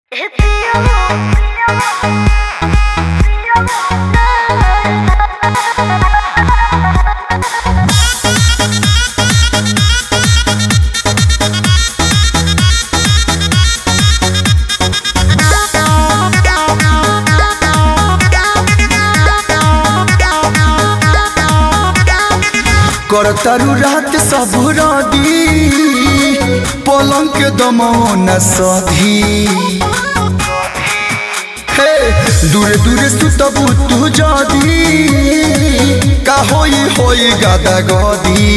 करतारू रात सब रदी पलंग के दमौन सधी हे दूरे दूरे सुतबू तू जदी का होई होई गादा गदी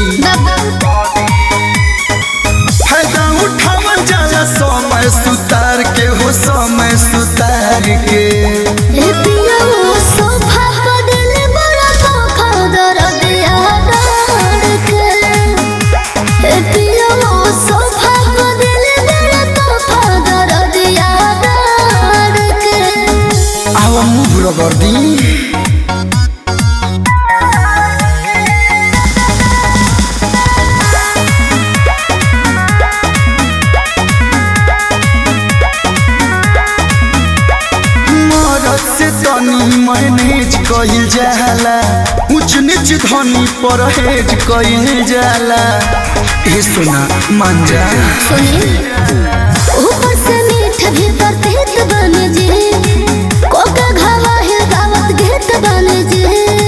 फायदा उठावल जाला समय सुतार के हो समय सुतार के आवा मुभ रगर्दी मरद से तनी मैनेज कइल जाला ऊंच नीच धनी परहेज कइल जाला ए सुना मान जा ऊपर से मीठ भीतर तीत बन जे कोका घावा है दावत घेत बन जे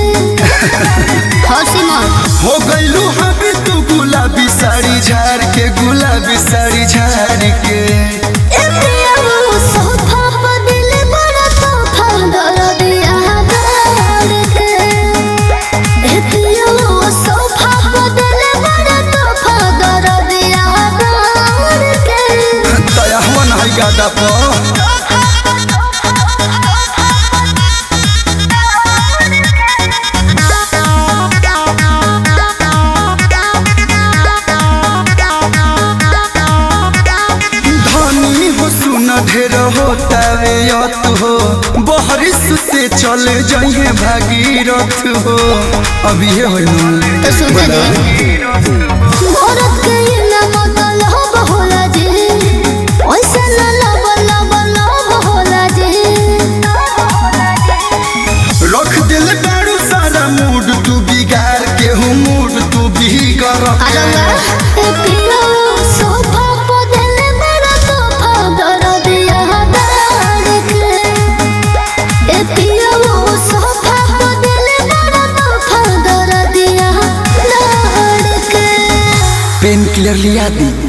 हसी मत हो गइलू हबी तू गुलाबी साड़ी झाड़ के गुलाबी साड़ी झाड़ के ए पिया वो सोफा पर दिल बड़ा तोहफा दर दिया दर के ए पिया वो सोफा पर दिल बड़ा तोहफा दर दिया दर के दया मन है गादा पर धनी हो सुन ढेर होता वे यत हो बहरिस से चल जाइए भागीरथ हो अभी ये हो तो सुन दे औरत के ना मतलब होला जे ओइसे ना लब लब लब होला जे रख दिल दारू सारा मूड तू बिगाड़ के हूँ मूड तू बिगड़ अलगा ए पिया सोफा पर दिल बड़ा तोहफा दर दिया दर के ए पिया वो सोफा पर दिल बड़ा तोहफा दर दिया दर के पेन किलर लिया दी